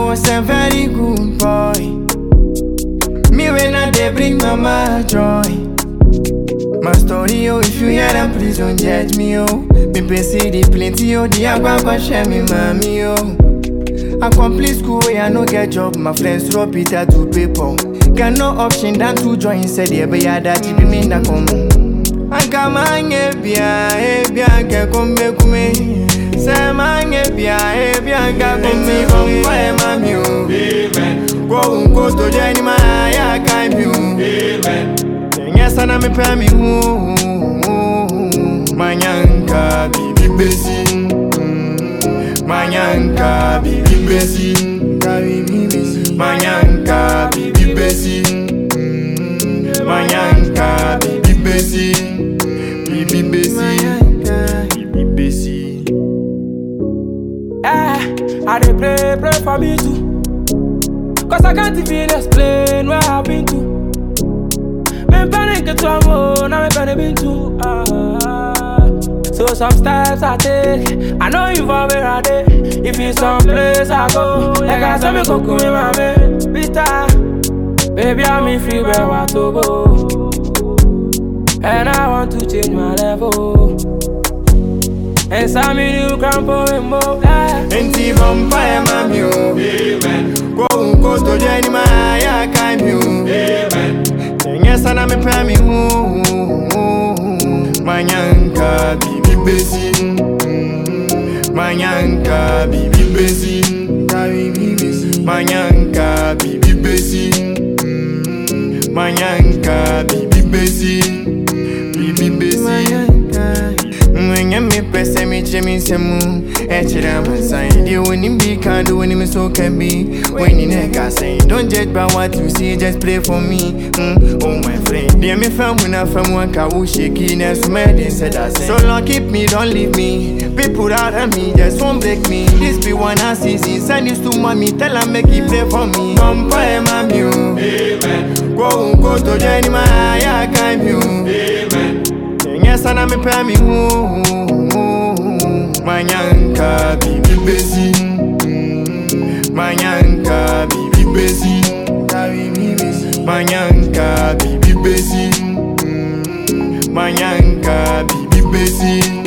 was a very good boy. Me when I they bring mama joy. My story, oh, if you hear them, please don't judge me, oh. Me pay see the plenty, oh, the agua share me, mommy, oh. I complete school where I no get job, my friends throw Peter to paper. Got no option than to join, said yeah, but yeah, that you be me na come. Anka manye bia, eh bia ke kombe kume. Se manye bia, eh bia ke kombe kume. Mwe mami o. Go unko to jeni ma ya kai mi o. Nye sana me pe mi hu. Manyanka bibi besi. Manyanka bibi besi. Manyanka bibi besi. Manyanka bibi besi. Bibi besi. Bibi besi. Eh, I dey pray, pray for me too. Cause I can't even explain where I've been to. Me panic to a mo, now me panic been to. Ah. So some steps I take, I know you for where I dey. If it's some place I go, like I said me go with my man. Vita, baby I'm in free where I to go. And I want to change my level. And some new crampo and more. Yeah. Enti vampire mami o. Go unko to jeni ma ya kai mi o. Nye sana me pe mi hu. Manyanka bibi besi. Manyanka bibi besi. Manyanka bibi besi. Manyanka bibi besi. Bibi besi. Mwenye mi pese mi che mi semu Echira masai Di wini bi kando wini mi so can be When you nigga say Don't judge by what you see Just play for me mm, Oh my friend Dear me fam when I fam one ka wo shaky Nesu me they said I say So long keep me don't leave me People out of me Just won't break me This be one I see Send this to mommy Tell her make it play for me Come pray mami o Go unko to jeni ma ya kai mi o Nye sana me pe mi hu Manyanka bibi besi Manyanka bibi besi Manyanka bibi besi Manyanka bibi besi